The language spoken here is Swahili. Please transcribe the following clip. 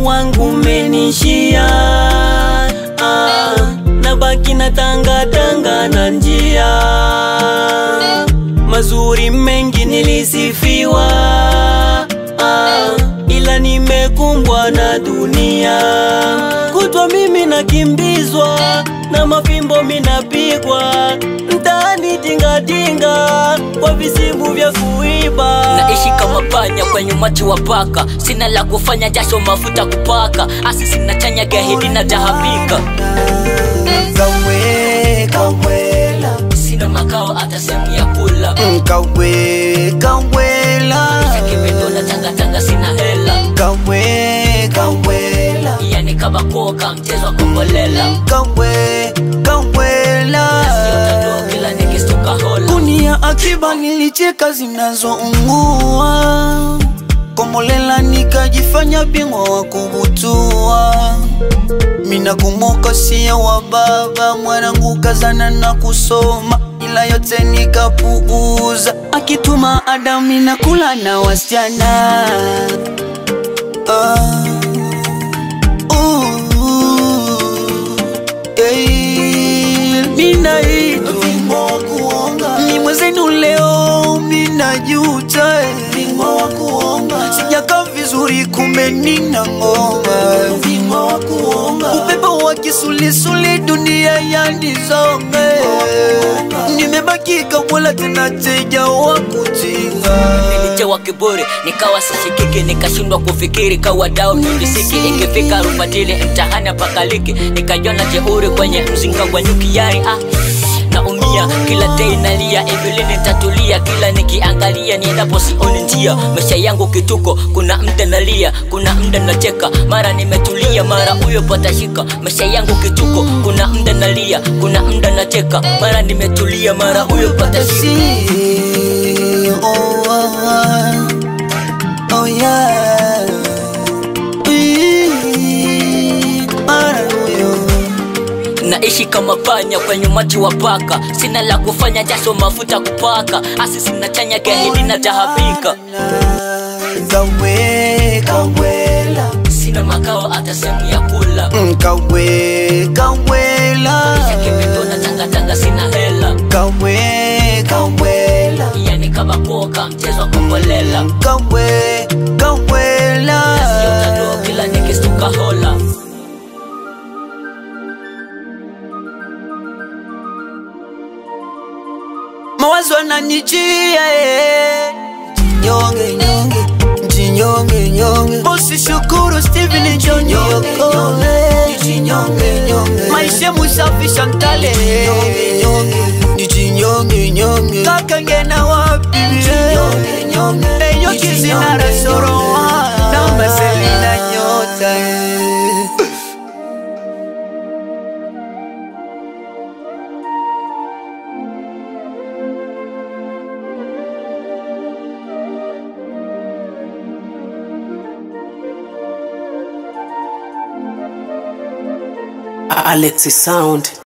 wangu umenishia ah, nabaki na tangatanga na njia mazuri mengi nilisifiwa ah, ila nimekumbwa na dunia kutwa mimi nakimbizwa na mafimbo minapigwa mtaani tingatinga kwa visimu vya kuiba naishi kama panya kwenye umati wa paka sina la kufanya jasho mafuta kupaka asi sina chanya gahidi na tahabika Kawe, kawela sina makao hata sehemu ya kula Kawe, kawela kimedo na tangatanga sina hela Kawe, kawela yani kama koka mchezo wa kombolela Kawe, kawela Sio kila nikistuka hola Kunia akiba nilicheka zinazoungua Komolela nikajifanya bingwa wa kubutua Mina kumoka sia wa baba mwanangu kazana na kusoma ila yote nikapuuza akituma Adamu na kula na wasichana ah. uh, eh, Minaitwa ni mwezenu leo minajuta eh. sijaka vizuri kumbe nina ngoma upepo wa kisulisuli dunia yanizonge nimebaki kabwela tena teja wa kutinga nilichewa kiburi nikawa sishikiki nikashindwa kufikiri kawa dao nilisiki ikifika rufatili mtahani apakaliki nikajona jeuri kwenye mzinga wa nyukiari ah naumia kila dei nalia hivi nitatulia kila nikiangalia niendapo sioni njia maisha yangu kituko kuna mda nalia kuna mda nacheka mara nimetulia mara huyo patashika maisha yangu kituko kuna mda nalia kuna mda nacheka mara nimetulia mara huyo patashika See, oh, ah, oh yeah. Ee, mara huyo. naishi kama panya kwenye umati wa paka sina la kufanya jasho mafuta kupaka asi sina chanya gahidi na tahabika Kawe, kawela sina makao hata sehemu ya kula Mm, Kawe, kawela kimedo na tangatanga sina hela Kawe, kawela yani kama koka mchezo wa kombolela Kawe, kawela Sio kila nikistuka hola mawazo yananijia eh. nyonge nyonge jinyonge nyonge usishukuru Steven John nyonge maisha musafisha ntale nijinyonge nyonge kaka ngena wapi eyo kizina rasoroa namba selina nyota eh. Alexi Sound.